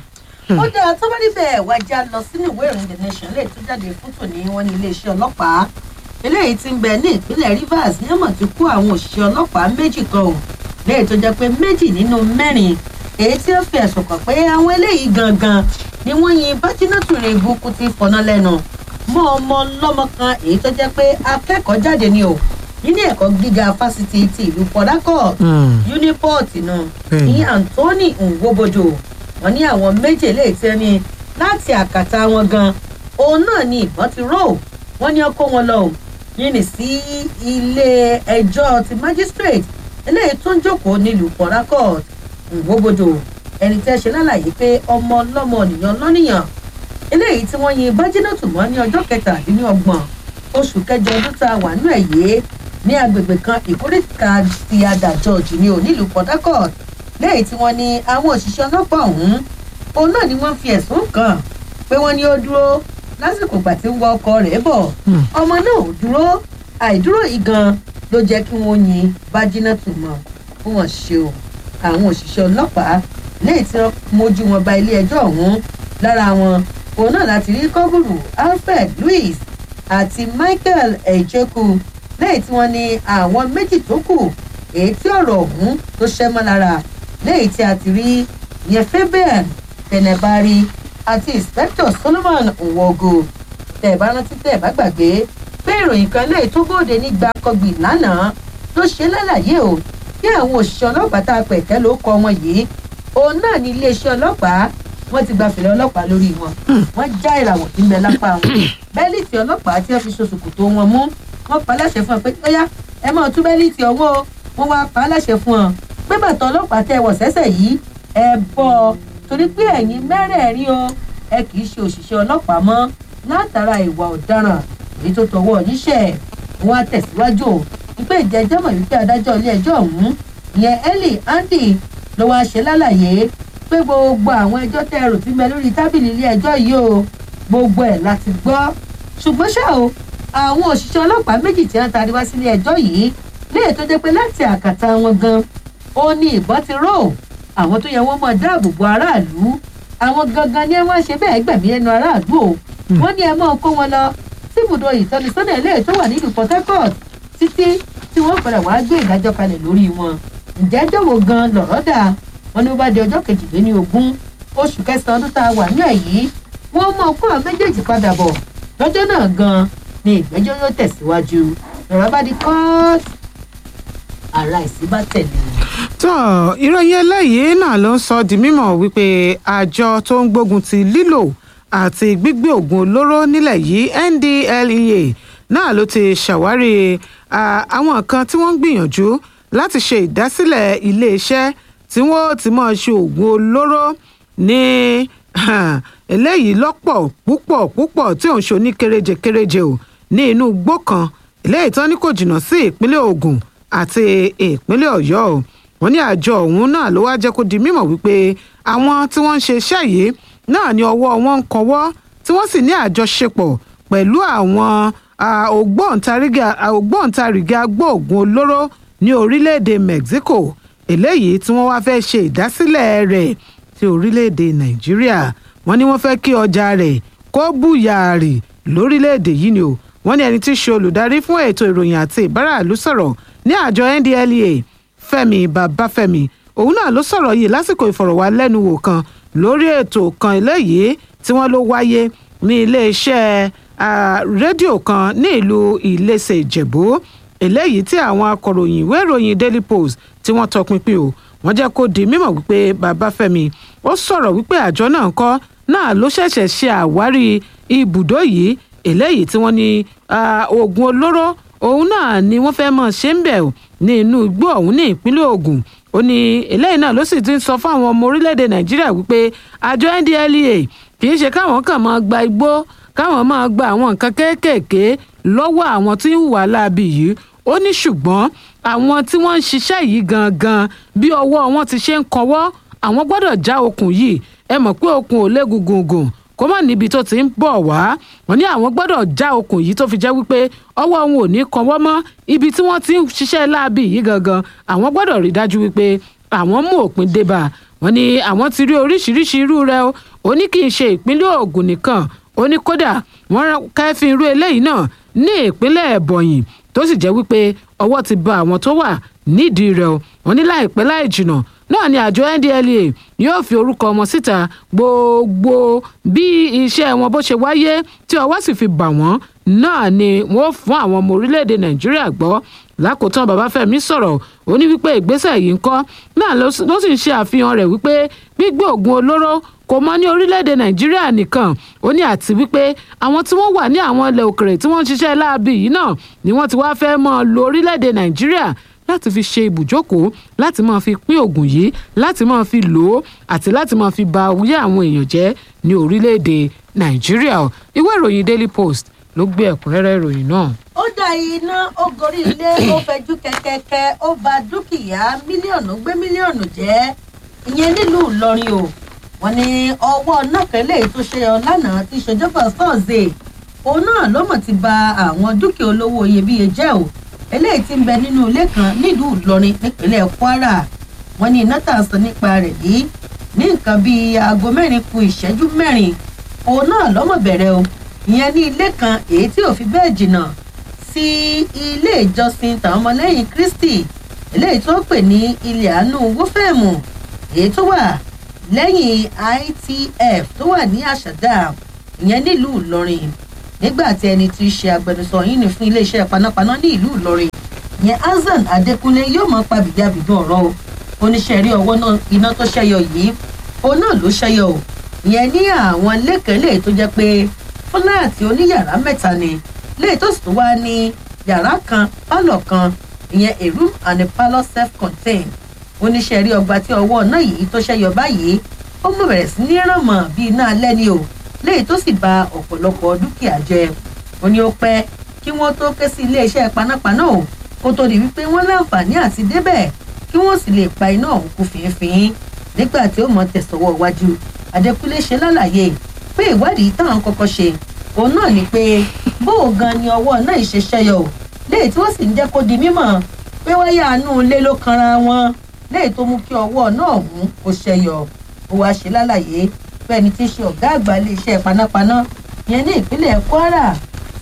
ó dáa tó bá níbẹ̀ wájà lọ sínú ìwé ìròyìn the nation lè tó jáde fún tòní wọn ní iléeṣẹ́ ọlọ́pàá eléyìí ti ń bẹ ní ìpínlẹ̀ rivers ní ọmọ tí kó àwọn òṣìṣẹ́ ọlọ́pàá méjì kan ò léyìí tó jẹ́ pé méjì nínú mẹ́rin èyí tí ó fi ẹ̀sùn kàn pé àwọn eléyìí gangan ni wọ́n yin bájínátù rẹ̀ ibùkú ti fọ̀nà lẹ́nu mọ́ ọmọ lọ́mọ kan èyí tó jẹ́ pé akẹ́kọ̀ọ́ jáde ni o nílé ẹ̀kọ́ gíga fásitì ti ìlú port harcourt uniport náà Bẹ́ẹ̀ni. ní anthony nwobodo wọn ní àwọn méjì eléyìí tí wọn ní láti àkàtà wọn gan òun náà ni ìbọn ti rò wọn ní ọkọ wọn lọ yìnyín sí ilé ẹjọ́ ti magistrate eléyìí tó ń jókòó nílùú port harcourt nwobodo ẹni tẹ́ ṣe lálàyé pé ọmọ ọlọ́mọ nìyàn lọ́nìyàn eléyìí tí wọ́n yin bájínàtù mọ́ ní ọjọ́ kẹtàdínlọ́gbọ̀n oṣù kẹjọ ọdún tá a wà nínú ẹ̀ yé ní agbègbè kan ìkórèkà ti adàjọ́ jù ní onílùú port harcourt lẹ́yìn tí wọ́n ní àwọn òṣìṣẹ́ ọlọ́pàá ọ̀hún òun náà ni wọ́n fi ẹ̀sùn kàn pé wọ́n ní ó dúró lásìkò ìgbà tí ń wọ ọkọ rẹ̀ bọ̀ ọmọ náà ò dúró àìdúró yìí gan ló jẹ́ kí wọ́n yin bájínàtù mọ́ fún wọn ṣe o àwọn òṣìṣẹ́ ọlọ́pàá lẹ́yìn tí wọ́n mójú wọn ba ilé ẹjọ́ ọ̀hún lára wọn òun náà láti rí kọ́gùrù alfred louis àti michael ejeku lẹ́yìn tí wọ́n ní àwọn méjì tó kù èyí tí ọ̀rọ̀ ọ̀hún tó ṣẹ́ mọ́ lára lẹ́yìn tí a ti rí yẹn fabian tẹnẹbari àti inspector solomon nwogo tẹ̀ bá rántí tẹ̀ bá gbàgbé pé ìròyìn kan lẹ́yìn tó bóde ní gbàkọ́gbì lánàá ló ṣe lálàyé o bí àwọn òṣìṣẹ́ ọlọ́pàá tá a pẹ̀kẹ́ ló kọ wọn yìí òun náà ní iléeṣẹ́ ọlọ́pàá wọ́n ti gba fèrè ọlọ́pàá lórí wọn wọ́n já ìràwọ̀ tí ń bẹ lápá wọn bẹ́líìtì ọlọ́pàá tí wọ́n fi ṣoṣùkù tó wọn mú wọ́n pa á láṣẹ fún ọ pé óyá ẹ máa tú bẹ́líìtì ọwọ́ o wọ́n wá pa á láṣẹ fún ọ pé bàtà ọlọ́pàá tẹ wọ̀ sẹ́sẹ̀ yìí ẹ bọ́ ọ torí pé ẹ̀yin mẹ́rẹ̀ẹ̀rin o ẹ kì í ṣe òṣìṣẹ́ ọlọ́pàá mọ́ látara ìwà ọ̀daràn èyí tó tọwọ́ níṣẹ́ wọn á tẹ̀síwájú o wípé ìjẹ́jọ́ mọ̀ wípé adájọ́ ilé ẹjọ́ ọ̀hún ìyẹn eli andy ló wáá ṣe lálàyé pé gbogbo àwọn ẹjọ́ tẹ ẹrù tí ń bẹ lórí tábìlì ilé ẹjọ́ yìí o gbogbo ẹ̀ láti gbọ́ ṣùgbọ́n ṣá o àwọn òṣìṣẹ́ ọlọ́pàá méjì tí wọ́n taari wá sílé ẹjọ́ yìí léè tó jẹ́ pé láti àkàtà wọn gan ó ní ìbọn ti rò àwọn tó yẹ wọ́n mọ̀ dáàbò bo aráàlú àwọn gangan ni wọ́n ṣe bẹ́ẹ̀ gbẹ̀mí ẹnu aráàlú o wọ́n ní ẹ mọ́ kó wọn lọ síbùdó ìtọ́nisọ́nà ilé tó wà nílùú port harcourt títí tí wọ́n padà wá gbé ìdájọ́ kalẹ̀ lórí wọn ǹjẹ́ jọ̀wọ́ gan lọ̀rọ̀ dà wọ́n ní ó bá di ọjọ́ kejìléní ogún oṣù kẹsàn-án ọdún tá a wà ní ẹ̀yí wọ́n mọ̀ kó àwọn méjèèjì padà bọ̀ lọ́jọ́ náà gan ni ìgbẹ́jọ́ yóò tẹ̀síwájú lọ́rọ̀ bá di kóòtù ara ìsí bá tẹ̀lé tó ìròyìn eléyìí náà ló ń sọ di mímọ̀ wípé àjọ tó ń gbógun ti lílò àti gbígbé oògùn olóró nílẹ̀ yìí ndlea náà ló ti ṣàwárí ah, àwọn kan tí wọ́n ń gbìyànjú láti ṣe ìdásílẹ̀ iléeṣẹ́ tí wọ́n ti máa ṣe oògùn olóró ní eléyìí lọ́pọ̀ púpọ̀ púpọ̀ tí òun ṣe ní kéréje kéréje o ní inú igbó kan eléyìí tán ní kò jìnnà sí ìpínlẹ̀ ogun àti ìpínlẹ̀ ọ̀yọ́ o wọ́n ní àjọ ọ̀hún náà ló wá jẹ́ kó di mímọ̀ wípé àwọn tí wọ́n ń ṣe iṣẹ́ yìí náà ni ọwọ́ wọn ń kọwọ́ tí wọ́n sì ní àjọṣepọ̀ pẹ̀lú àwọn ah, ògbóǹtarìgì ògbóǹtarìgì agbóògùn olóró ní orílẹ̀-èdè mexico eléyìí tí wọ́n wá fẹ́ ṣe ìdásílẹ̀ rẹ̀ sí orílẹ̀-èdè nàìjíríà wọ́n ní wọ́n fẹ́ kí ọjà rẹ̀ kó bùyààrì lórílẹ̀-èdè yìí ni o wọ́n ní ẹni tí í ṣe olùdarí fún ètò ìròyìn àti ìbáraàlú sọ̀rọ̀ ní àjọ ndlea fẹ́mi babafẹ́mi òun náà ló sọ̀rọ̀ yìí lásìkò ìfọ̀rọ̀wálẹ́nuwò kan lórí ètò kan eléyìí tí wọ́n ló wáyé ní iléeṣẹ́ rédíò kan ní ìlú ìlẹsẹ̀ ìjẹ̀bú eléyìí tí àwọn akọ̀ròyìn ìwé ìròyìn daily post tí wọ́n tọpinpin o wọ́n jẹ́ kó di mímọ̀ wípé babafẹ́mi ó sọ̀rọ̀ wípé àjọ náà kọ́ náà ló ṣẹ̀ṣẹ̀ ṣe àwárí ibùdó yìí eléyìí tí wọ́n ní oògùn olóró òun náà ni wọ́n fẹ́ mọ̀ ṣe ń bẹ̀ ní inú igbó ọ̀hún ní ìpínlẹ̀ Ògùn ó ní eléyìí náà ló sì ti ń sọ fún àwọn ọmọ orílẹ̀-èdè Nàìjíríà wípé àjọ NDLEA kì í ṣe káwọn kàn máa gba igbó káwọn máa gba àwọn nǹkan kéékèèké lọ́wọ́ àwọn tí ń hùwà láabi yìí ó ní ṣùgbọ́n àwọn tí wọ́n ń ṣiṣẹ́ yìí gangan bí ọwọ́ wọn ti ṣe ń kọwọ́ àwọn gbọ́dọ̀ já okùn yìí ẹ mọ̀ pé okùn ò lé gungun kó má níbi tó ti ń bọ̀ wá wọn ní àwọn gbọ́dọ̀ já okùn yìí tó fi jẹ́ wípé ọwọ́ wọn ò ní kanwọ́ mọ́ ibi tí wọ́n ti ń ṣiṣẹ́ láabi yìí gangan àwọn gbọ́dọ̀ rí dájú wípé àwọn mú òpin débà wọn ní àwọn ti rí oríṣiríṣi irú rẹ̀ o ó ní kì í ṣe ìpínlẹ̀ Ògùn nìkan ó ní kódà wọ́n kẹ́fín irú eléyìí náà ní ìpínlẹ̀ Ẹ̀bọ̀nyì tó sì jẹ́ wípé ọwọ́ ti ba àwọn tó wà nídìí rẹ̀ o wọ́n ní láìpẹ́ láì jìnnà náà ni àjọ NDLEA yóò fi orúkọ wọn síta gbogbo bí iṣẹ́ wọn bó ṣe wáyé tí ọwọ́ sì fi bà wọ́n náà ni wọ́n fún àwọn ọmọ orílẹ̀-èdè Nàìjíríà gbọ́ lákòótán Babafẹ́mi sọ̀rọ̀ ó ní wípé ìgbésẹ̀ yìí ń kọ́ náà ló sì ń ṣe àfihàn rẹ̀ wípé gbígbé oògùn olóró kò mọ ní orílẹ̀-èdè Nàìjíríà nìkan ó ní àti wípé àwọn tí wọ́n wà ní àwọn ilẹ̀ òkèrè tí wọ́n ń ṣiṣẹ́ láabi yìí náà ni wọ́n ti wá fẹ́ mọ́ lo orílẹ̀-èdè Nàìjíríà láti fi ṣe ibùjókòó láti máa fi pín oògùn yìí láti máa fi lò ó àti láti máa fi ba oyè àwọn èèyàn jẹ́ ní orílẹ̀-èdè Nàìjíríà ìwé ìròyìn Daily Post ló gbé ẹ̀kúnrẹ́rẹ́ ìròyìn náà. ó dá iná ó gorí ilé ó fẹjú kẹkẹkẹ ó ba dúkìá mílíọ̀nù gbé mílíọ̀nù jẹ́ ìyẹn nílùú Ìlọrin o wọ́n ní ọwọ́ nákẹ́lẹ́ tó ṣe ọ lánàá tí ṣèjọba thursday òun náà ló mọ̀ ti ba àwọn dúkìá olówó iyebíye jẹ́ o eléyìí tí ń bẹ nínú ilé kan nílùú Ìlọrin nípínlẹ̀ Kwara wọ́n ní iná tà sọ nípa rẹ̀ yìí ní nǹkan bíi aago mẹ́rin ku ìṣẹ́jú mẹ́rin òun náà lọ́mọ̀ bẹ̀rẹ̀ o ìyẹn ní ilé kan èyí tí ò fi bẹ́ẹ̀ jìnnà sí ilé ìjọsìn tàwọn ọmọlẹ́yìn Kristi eléyìí tó pè ní ilé àánú wọ́fẹ̀mù èyí tó wà lẹ́yìn ITF tó wà ní àṣàdá ìyẹn nílùú Ìlọrin nígbà tí ẹni tí í ṣe agbẹnusọ yìí ní fún iléeṣẹ́ panápaná ní ìlú Ìlọrin ìyẹn Hasan Adékúnlé yóò máa pa bìjàbìdún ọ̀rọ̀ o oníṣẹ́ rí ọwọ́ náà iná tó ṣẹ́yọ yìí òun náà ló ṣẹ́yọ o ìyẹn ní àwọn lẹ́kẹ̀lẹ́ tó jẹ́ pé fúláàtì oníyàrá mẹ́ta ni léyìí tó sì tún wá ní yàrá kan pálọ̀ kan ìyẹn a room and a parlour self-contained oníṣẹ́ rí ọgbà tí ọwọ́ náà yìí tó ṣẹ́yọ báyìí ó mú bẹ̀rẹ̀ sí ní rànmọ́ bíi iná alẹ́ ni o léyìí tó sì ba ọ̀pọ̀lọpọ̀ dúkìá jẹ́ ó ní ó pẹ́ kí wọ́n tó ké sí iléeṣẹ́ panápaná o kó tó di wípé wọ́n láǹfààní àti débẹ̀ kí wọ́n sì lè pa iná ọ̀hún kú fínfín nígbà tí ó mọ̀ tẹ̀sọ̀wọ́ wájú Adékúnlé ṣe lálàyé pé ìwádìí táwọn kọ́kọ́ ṣe òun náà ni pé bóò gan ni ọwọ́ náà ṣe ṣẹyọ o léyìí tí wọ́n sì ń jẹ́ kó di mímọ̀ pé wáyà àánú ilé ló kanra wọn léyìí tó mú kí ọwọ́ náà ọ̀hún kó ṣẹyọ ó wáá ṣe lálàyé pé ẹni tí í ṣe ọ̀gá àgbà iléeṣẹ́ panápaná yẹn ní ìpínlẹ̀ Kwara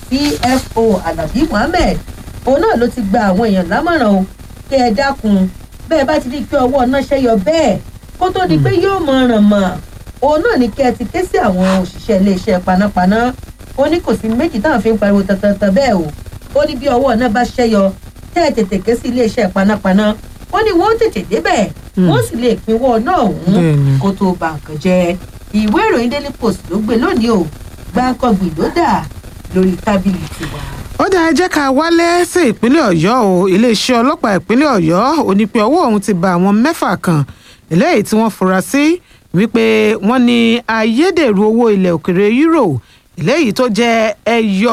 CFO Alabi Muhammed òun náà ló ti gba àwọn èèyàn lámọ̀ràn o kí ẹ dákun bẹ́ẹ̀ bá ti di pé ọwọ́ náà ṣẹyọ bẹ́ẹ̀ kó tó di pé yóò mọ ràn mọ́ òun náà ní kí ẹ ti ké sí àwọn òṣìṣẹ́ iléeṣẹ́ panápaná ó ní kò sí méjì táwọn fi ń pariwo tantan bẹ́ẹ̀ o ó ní bí ọwọ́ náà bá ṣẹ́yọ tẹ́ ẹ tètè ké sí iléeṣẹ́ panápaná ó ní wọ́n tètè débẹ̀ wọ́n sì lè pinwọ́ náà ọ̀hún kó tó ba nǹkan jẹ́ ìwé ìròyìn Daily Post ló gbé lónìí o gbáǹkọ́gbì ló dà lórí tábìlì tiwa. ó dáa jẹ́ ká wálé sí ìpínlẹ̀ ọ̀yọ́ o iléeṣẹ́ ọlọ́pàá ìpínlẹ̀ ọ̀yọ́ ò ní pé ọwọ́ òun ti ba àwọn mẹ́fà kan eléyìí tí wọ́n fura sí wípé wọ́n ní ayédèrú owó ilẹ̀ òkèrè euro eléyìí tó jẹ́ ẹyọ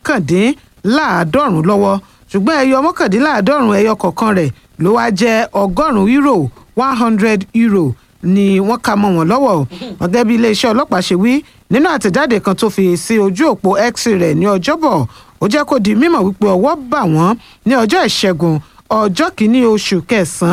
mọ́kàndínláàádọ́rùn lọ́wọ́ ṣùgbọ́n ẹyọ mọ́kàndínláàádọ́rùn ẹyọ kọ̀ọ̀kan rẹ̀ ló wá jẹ́ ọgọ́rùn-ún euro one hundred euro ni wọ́n ka mọ́ wọn lọ́wọ́ gẹ́gẹ́ bí iléeṣẹ́ ọlọ́pàá ṣe wí nínú àtẹ̀jáde kan tó fi sí ojú òpó x rẹ̀ ní ọjọ́bọ̀ ó jẹ́ kó di mímọ̀ wípé ọwọ́ bà wọ́n ní ọjọ́ ìṣẹ́gun ọjọ́ kìíní oṣù kẹsàn-án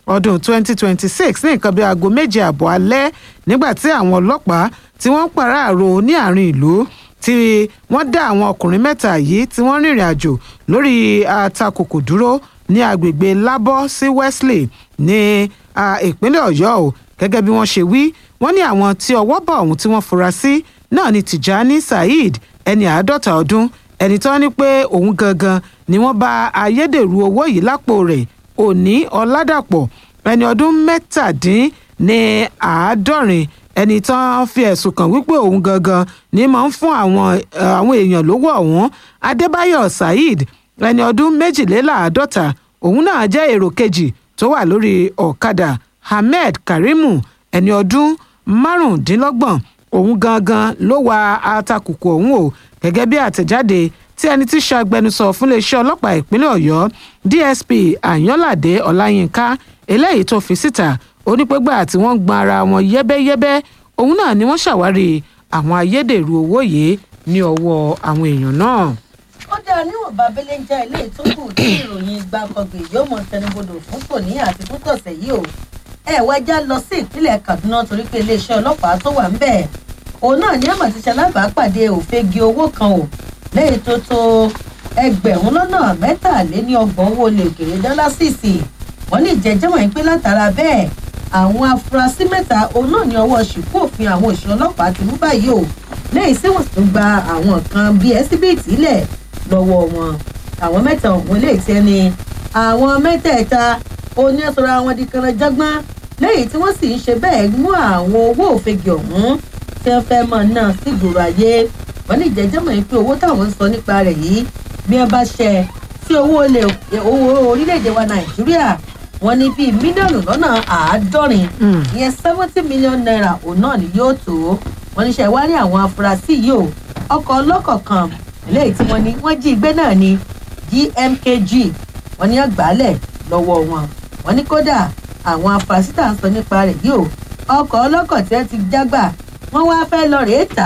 ọdún 2026 ní nǹkan bíi aago méje àbọ̀ alẹ́ nígbà tí àwọn ọlọ́pàá tí wọ́n ń pàráàrò ní àárín ìlú tí wọ́n dá àwọn ọkùnrin mẹ́ta yìí tí wọ́n rìnrìn àjò lórí atakòkò dúró ní agbègbè lábọ́ sí wesley ní ìpínlẹ̀ ọ̀yọ́ o gẹ́gẹ́ bí wọ́n ṣe wí wọ́n ní àwọn tí ọwọ́ bá ọ̀hún tí wọ́n fura sí náà ni tijani saheed ẹni àádọ́ta ọdún ẹni tó ní pé òun gangan ni wọ́n bá ayédèrú owó yìí lápò rẹ̀ òní ọ̀làdàpọ̀ ẹni ọdún mẹ́tàdín ní àádọ́rin ẹni tán fi ẹ̀sùn kàn wípé òun gangan ni máa ń fún àwọn àwọn èèyàn lówó ọ̀hún adébáyọ̀ saheed ẹni ọdún méjìléláàádọ́ta òun náà jẹ́ èrò kejì tó wà lórí ọ̀kadà ahmed karimu ẹni ọdún márùndínlọ́gbọ̀n òun gangan ló wa atakùkù ọ̀hún o gẹ́gẹ́ bí àtẹ̀jáde tí ẹni tí ṣàgbẹnusọ fún iléeṣẹ́ ọlọ́pàá ìpínlẹ̀ ọ̀yọ́ dsp àyànládé ọláyínká eléyìí tó fi síta onípégbà tí wọ́n gbọ́n ara wọn yẹ́bẹ́yẹ́bẹ́ òun náà ni wọ́n ṣàwárí àwọn ayédèrú owó yìí ní ọwọ́ àwọn èèyàn náà. ó dáa níwọ̀nba abẹ́lé ń já ilé ìtókù tí ìròyìn gbàǹkangbè yóò mọ tẹnubodò fún tòní àti fún tọ̀sẹ̀ yìí o ẹ wá já lọ sí ìpínlẹ̀ kaduna torí pé iléeṣẹ́ ọlọ́pàá tó wà ń bẹ̀ òun náà ní àmọ̀ ti ṣalábàápàdé òfegi owó kan o lẹ́yìn tó tó ẹgbẹ̀rún lọ́nà mẹ́tàléní ọgbọ̀n owó lè kéré dọ́là sísì wọ́n lè jẹ́jẹ́ wọ̀nyí pé látara bẹ́ẹ̀ àwọn afurasí mẹ́ta òun náà ní ọwọ́ ṣìkú òfin àwọn òṣìṣẹ́ ọlọ́pàá ti mú báyìí o lẹ́yìn tí wọ́n sì tún gba àwọn kan bíi ẹsibíìtì lẹ̀ lọ́wọ́ wọn àwọn mẹ́ta ọ̀hún lè tẹ́ ni àwọn mẹ́tẹ̀ẹ̀ta oníṣòro àwọn di kanajọ́gbọ́n lẹ́yìn tí wọ́n sì ń ṣe bẹ́ẹ̀ mú àwọn owó òfegè ọ̀hún tí wọ́n fẹ́ mọ̀ náà sí gbòòrò ayé wọ́n ní ìjẹ́jẹ́ mọ̀ pé owó táwọn ń sọ nípa rẹ̀ yìí bí wọ́n bá ṣẹ sí owó orílẹ̀-èdè wa nàìjíríà wọ́n ní bíi mílíọ̀nù lọ́nà àádọ́rin ìyẹn seventy million naira òun náà ni yóò tó wọ́n ní ṣe wá ní àwọn afurasí yìí o ọkọ̀ ọlọ́kọ̀ kan eléyìí tí wọ́n ní wọ́n jí gbé náà ní gmkg wọ́n ní àgbálẹ̀ lọ́wọ́ wọn wọ́n ní kódà àwọn afurasí tá à ń sọ nípa rẹ̀ yìí o ọkọ̀ ọlọ́kọ̀ tí wọ́n ti jágbà wọ́n wá fẹ́ lọ rèé tà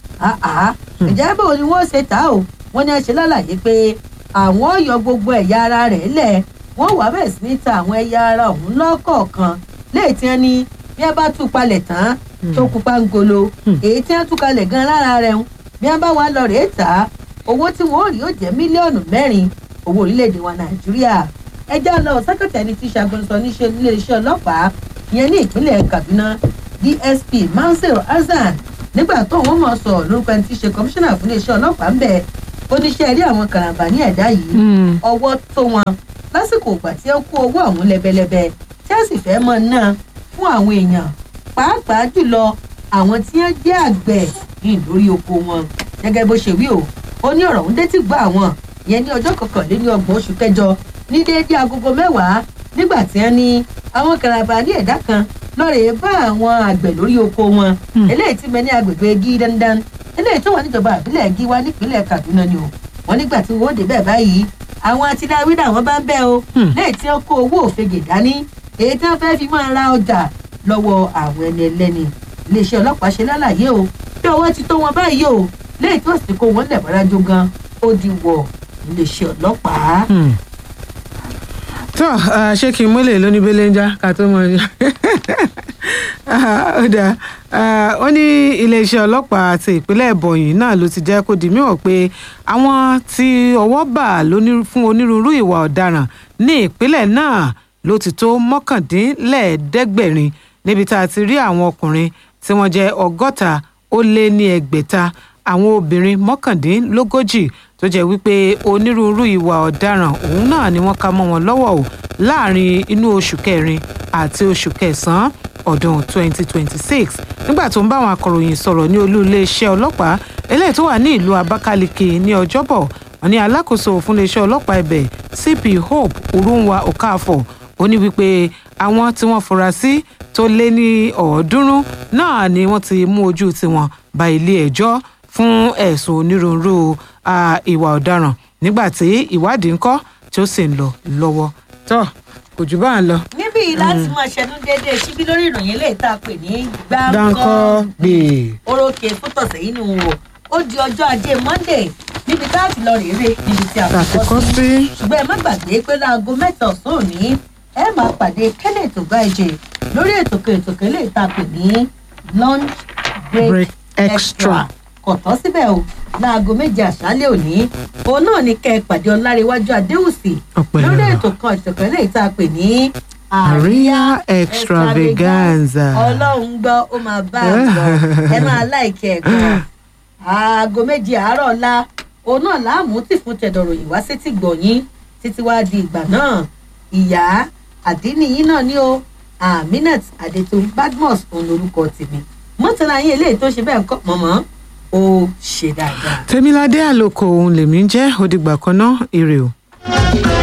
á ìjẹ́ bò ni wọ́n ṣe tà ó wọ́n ní ẹ ṣe lálàyé pé àwọn yọ gbogbo ẹ̀yà ara rẹ̀ lẹ̀ wọ́n wà bẹ́ẹ̀ sí ní ta àwọn ẹ̀yà ara ọ̀hún lọ́kọ̀ọ̀kan léè tí wọ́n ní bí wọ́n bá tú palẹ̀ tán tó kú pangolo èyí tí wọ́n tú kalẹ̀ gan lára rẹ̀ ń bí wọ́n bá wà lọ rèé tà á owó tí wọ́n rí ó jẹ́ mílíọ̀nù mẹ́rin owó orílẹ̀-èdè wa nàìjíríà ẹjọ́ lọ sẹ́kẹ̀tì ẹni tí ṣàgbọ́nsọ níṣẹ́ níléeṣẹ́ ọlọ́pàá ìyẹn ní ìpínlẹ̀ kaduna dsp mansur hasan nígbà tó wọn mọ̀ sọ lórúkọ ẹni tí í ṣe kọmíṣánná fún iléeṣẹ́ ọlọ́pàá ń bẹ̀ oníṣẹ́ rí àwọn karambà ní ẹ̀dá yìí ọwọ́ tó wọn lásìkò ìgbà tí ó kó owó ọ̀hún lẹ́bẹ̀lẹ́bẹ̀ tí a sì fẹ́ mọ̀ náà fún àwọn èèyàn pàápàá jùlọ àwọn tí wọ́n jẹ́ àgbẹ̀ ní lórí oko wọn gẹ́gẹ́ bó ṣe wí o ó ní ọ̀rọ̀ ń détí gbọ́ àwọn ìyẹn ní ọjọ́ kọkànléní ọgbọ̀n oṣù kẹjọ ní déédéé agogo mẹ́wàá nígbà tí wọ́n ní àwọn karambà ní ẹ̀dá kan lọ́ọ̀rẹ́ bá àwọn àgbẹ̀ lórí oko wọn eléyìí tí mẹ ní agbègbè gí dandan eléyìí tó wà níjọba àbílẹ̀ gí wá nípínlẹ̀ kaduna ni o wọn nígbà tí wọn ó débẹ̀ báyìí àwọn atiláwí làwọn bá ń bẹ́ o lẹ́yìn tí wọ́n kó owó òfegè dání èyí tí wọ́n fẹ́ fi máa ra ọjà lọ́wọ́ àwọn ẹni ẹlẹ́ni iléeṣẹ́ ọlọ́pàá ṣe lálàyé o bí ọwọ́ ti tó wọn báyìí o lẹ́yìn tí wọ́n sì kó wọn lẹ̀ mọ́rájú gan ó di wọ̀ iléeṣẹ́ ọlọ́pàá tó ṣé kí n mú lè lóní belenja ká tó mọ ní. ó dáa ó ní iléeṣẹ́ ọlọ́pàá àti ìpínlẹ̀ ìbọ̀yìn náà ló ti jẹ́ kó di mímọ̀ pé àwọn tí ọwọ́ bà fún onírúurú ìwà ọ̀daràn ní ìpínlẹ̀ náà ló ti tó mọ́kàndínlẹ́ẹ̀ẹ́dẹ́gbẹ̀rin níbi tá a ti rí àwọn ọkùnrin tí wọ́n jẹ́ ọgọ́ta ó lé ní ẹgbẹ̀ta àwọn obìnrin mọ́kàndínlógójì tó jẹ́ wípé onírúurú ìwà ọ̀daràn òun náà ni wọ́n ká mọ́ wọn lọ́wọ́ o láàrin inú oṣù kẹrin àti oṣù kẹsàn-án ọdún 2026 nígbà tó ń bá àwọn akọ̀ròyìn sọ̀rọ̀ ní olú iléeṣẹ́ ọlọ́pàá eléyìí tó wà ní ìlú abakaliki ní ọjọ́bọ̀ wọn ní alákòóso fún iléeṣẹ́ ọlọ́pàá ibẹ̀ cp hope urunwa okafor ó ní wípé àwọn tí wọ́n fura sí tó lé ní ọ̀ọ́dúnrún náà ni wọ́n ti mú ojú tiwọn ba ilé ẹjọ́ fún ẹ̀sùn onírúurú ìwà ọ̀daràn nígbà tí ìwádìí ń kọ́ tí ó sì ń lọ lọ́wọ́ tó kò jù bá ń lọ. níbí láti máa ṣẹnu déédéé síbí lórí ìròyìn lè tá a pè ní dáńkọ́ gbè. orókè fútọ̀sẹ̀ yìí ni wò ó di ọjọ́ ajé monday níbi tá a ti lọ rèé níbi tí a Tàti kọ́ sí. ṣùgbọ́n ẹ má gbàgbé pé láago mẹ́ta ọ̀sán òní ẹ máa pàdé kenneth ogaije lórí ètò kan ètò kan lè ta pè ní lunch break, Break extra. extra kò tọ́ síbẹ̀ o láago méje àṣálẹ̀ òní òun náà ní kẹ́ ẹ pàdé ọláréwájú adéhùsì Ọpẹ́ lórí lọ́rọ̀. ètò kan ètò kan lè ta pè ní Àríyá extravaganza. ọlọ́run gbọ́ ó máa bá a gbọ́ ẹ máa láìkẹ́ ẹ̀ gan aago méje àárọ̀ ọ̀la òun náà láàmú tì fún tẹ̀dọ̀rọ̀ yìí wá sétí gbọ̀nyín títí wá di ìgbà náà ìyá àdínníyín náà ní o aminat adetun badmus òun lorúkọ tèmi mọ́tàlá yín eléyìí tó ṣe bẹ́ẹ̀ ń kọ́ mọ̀mọ́ ó ṣe dáadáa. tèmiládé àlòkò òun lèmi ń jẹ́ òdìgbà kan náà ire o.